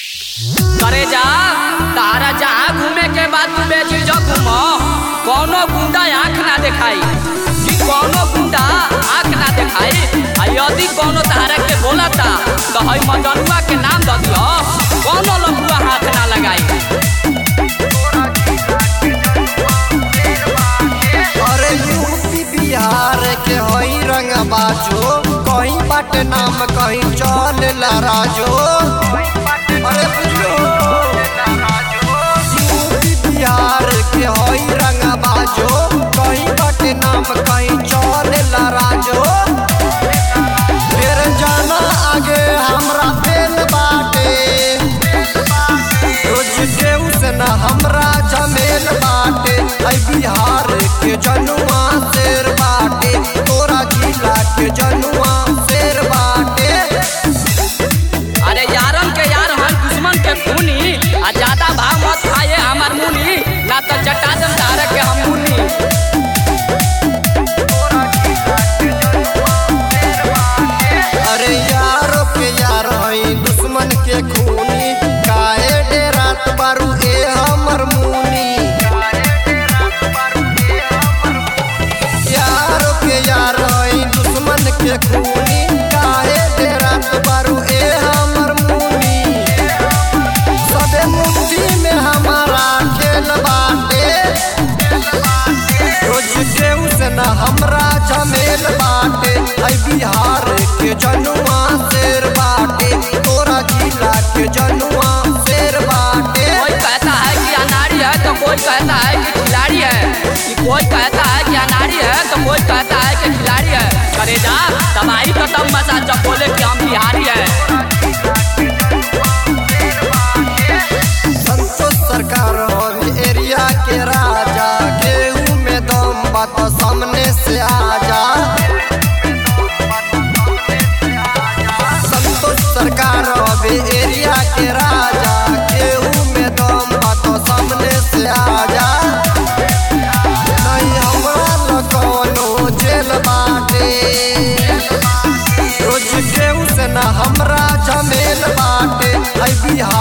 करे जा तारा जहाँ घूमे के बाद तू बेझिझक घूम कौनो गुंडा आँख ना देखाई कि कौनो गुंडा आँख ना देखाई आ यदि कौनो तारा के बोलता तो हई मदनुआ के नाम द दियो कौनो लफुआ हाथ ना लगाई अरे यूपी बिहार के हई रंग बाजो कहीं बट नाम कहीं चल राजो अरे बुझलो यूपी बिहार के हई रंग बाजो कहीं बट नाम कहीं चल राजो फिर जाना आगे हमरा फेल बाटे रोज केहू से न हमरा जमेल बाटे ऐ बिहार के जनुआ शेर बाटे तोरा जिला के जनुआ शेर बाटे अरे यारन के यार हर दुश्मन के खूनी आ ज्यादा भाव मत खाए हमार मुनी ना तो चटा दम तारा के हम मुनी अरे यारो के यार हई दुश्मन के खूनी काहे डेरात बारू ए हमर मुनी यारो के यार हई दुश्मन के खूनी काहे डेरात बारू ए हमर मुनी सबे मुट्ठी में हमारा खेल बाटे रोज केहू से न हमरा झमेल बाटे ऐ बिहार के जनुआ शेर बाटे तोरा जिला के जनुआ शेर बाटे कोई कहता है कि अनाड़ी है तो कोई कहता है कि खिलाड़ी है कि कोई कहता है कि अनाड़ी है तो कोई कहता है कि खिलाड़ी है करे जा तबाही तो तब मचा जब बोले कि हम बिहारी है संतोष सरकार हवे एरिया के राजा केहू में दम बात सामने से आजा संतोष सरकार हवे एरिया के राजा केहू में दम बात सामने से आजा नहीं हमरा ल कौनो जेल बाटे रोज केहू से न हमरा झमेल बाटे ऐ बिहार